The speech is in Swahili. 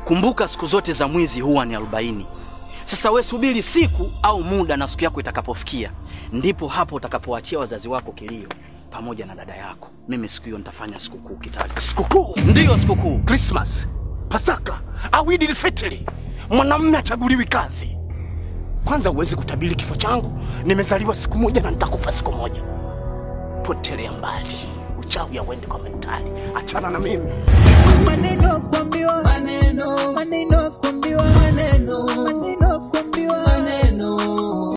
Kumbuka siku zote za mwizi huwa ni arobaini. Sasa we subiri siku au muda na siku yako itakapofikia, ndipo hapo utakapoachia wazazi wako kilio pamoja na dada yako. Mimi siku hiyo nitafanya sikukuu Kitale. Sikukuu Ndiyo sikukuu. Christmas, Pasaka au Idi Fitri, mwanamume achaguliwi kazi. Kwanza huwezi kutabiri kifo changu. Nimezaliwa siku moja na nitakufa siku moja. Potelea mbali, uchawi auende kwa mentali. Achana na mimi. maneno kuambiwa maneno maneno kuambiwa maneno